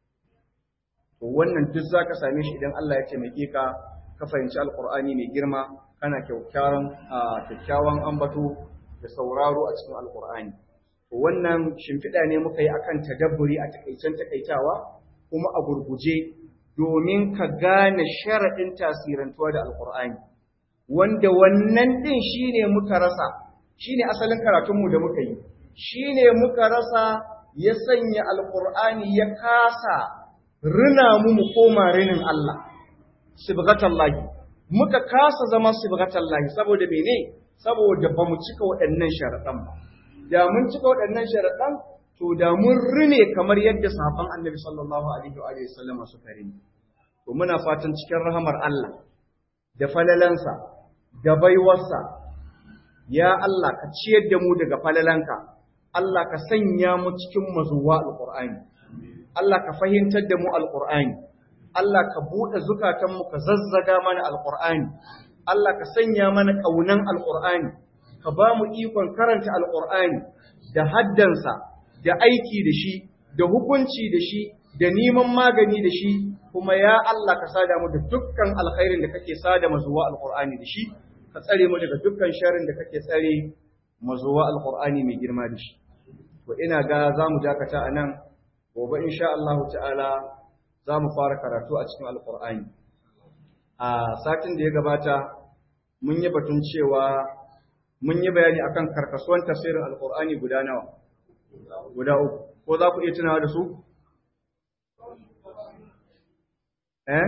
to wannan duk zaka same shi idan Allah ya taimake ka ka fahimci alqur'ani mai girma kana kyakkyawan kyakkyawan ambato da sauraro a cikin alqur'ani to wannan shimfiɗa ne muka yi akan tadabburi a takaicen takaitawa kuma a gurguje domin ka gane sharaɗin tasirantuwa da alqur'ani wanda wannan din shine muka rasa shine asalin karatunmu da muka yi shine muka rasa ya sanya alqur'ani ya kasa rina mu mu koma rinin Allah sibghatallahi muka kasa zama sibghatallahi saboda mene saboda ba mu cika waɗannan sharaɗan ba da mun cika waɗannan sharaɗan to da mun rine kamar yadda sahabban annabi sallallahu alaihi wa alihi sallama suka rini to muna fatan cikin rahamar Allah da falalansa da baiwarsa ya Allah ka ciyar da mu daga falalanka Allah ka sanya mu cikin mazuwa alqur'ani Allah ka fahimtar da mu alqur'ani Allah ka buɗe zukatanmu ka zazzaga mana alqur'ani Allah ka sanya mana ƙaunan alqur'ani ka ba mu ikon karanta alqur'ani da haddansa da aiki da shi da hukunci da shi da neman magani da shi kuma ya Allah ka sada mu da dukkan alkhairin da kake sada mazuwa alqur'ani da shi ka tsare mu daga dukkan sharrin da kake tsare mazuwa alqur'ani mai girma da shi to ina ga zamu dakata anan gobe insha Allah ta'ala zamu fara karatu a cikin alqur'ani a satin da ya gabata mun yi batun cewa mun yi bayani akan karkasuwan tafsirin alqur'ani guda nawa guda uku ko za ku iya tunawa da su eh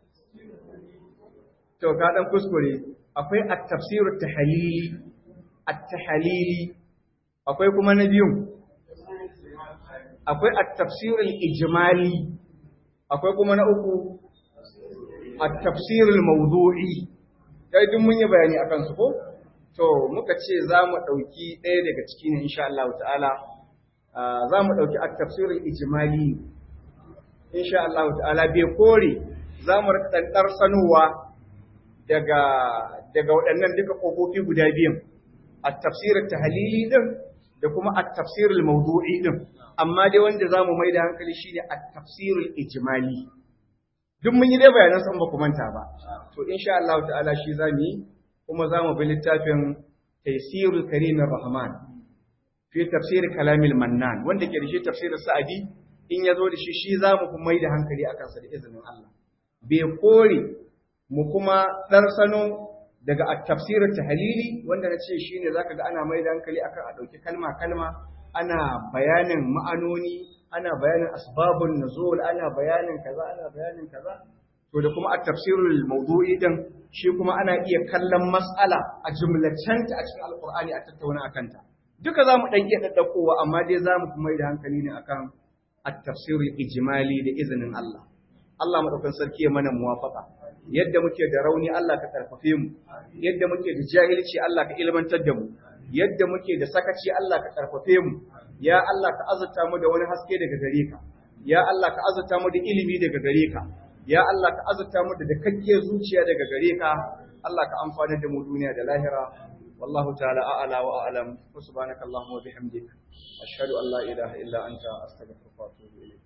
to ka dan kuskure akwai at-tafsir at-tahlili at-tahlili akwai kuma na biyu akwai at-tafsir al-ijmali akwai kuma na uku at-tafsir al-mawdu'i kai duk mun yi bayani akan su ko to muka ce za mu ɗauki ɗaya daga ciki ne insha Allah ta'ala za mu ɗauki at-tafsir al-ijmali insha Allah ta'ala bai kore za mu rika ɗanɗar sanowa daga daga waɗannan duka ƙofofi guda biyun at-tafsir at-tahlili din da kuma at-tafsir al-mawdu'i din amma dai wanda zamu mai da hankali shine at-tafsir al-ijmali duk mun yi dai bayanan san ba ku manta ba to insha Allah ta'ala shi zamu yi kuma zamu bi littafin Taysirul Karim Rahman fi tafsir kalamil mannan wanda ke da shi tafsir Sa'di in ya zo da shi shi za mu mai da hankali a kansa da izinin Allah. Bai kore mu kuma ɗarsano daga tafsirin tahalili wanda na ce shi ne za ka ga ana mai da hankali akan a ɗauki kalma-kalma, ana bayanin ma'anoni, ana bayanin asbabun nuzul, ana bayanin kaza, ana bayanin kaza. To da kuma a tafsirul maudu'i din shi kuma ana iya kallon mas'ala a jumlacenta a cikin alkur'ani a tattauna a kanta. Duka za mu ɗan iya ɗaɗɗaukowa amma dai za mu mai da hankali ne akan التفسير الإجمالي لإذن الله Allah madaukan sarki ya mana muwafaka yadda muke da rauni Allah ka karfafe mu yadda muke da jahilci Allah ka ilmantar da mu yadda muke da sakaci Allah ka karfafe mu ya Allah ka azurta mu da wani haske daga gare ka ya Allah ka azurta mu da ilimi daga gare ka ya Allah ka azurta mu da dakakkiyar zuciya daga gare ka Allah ka amfana da mu duniya da lahira والله تعالى أعلى وأعلم وسبحانك اللهم وبحمدك أشهد أن لا إله إلا أنت أستغفرك وأتوب إليك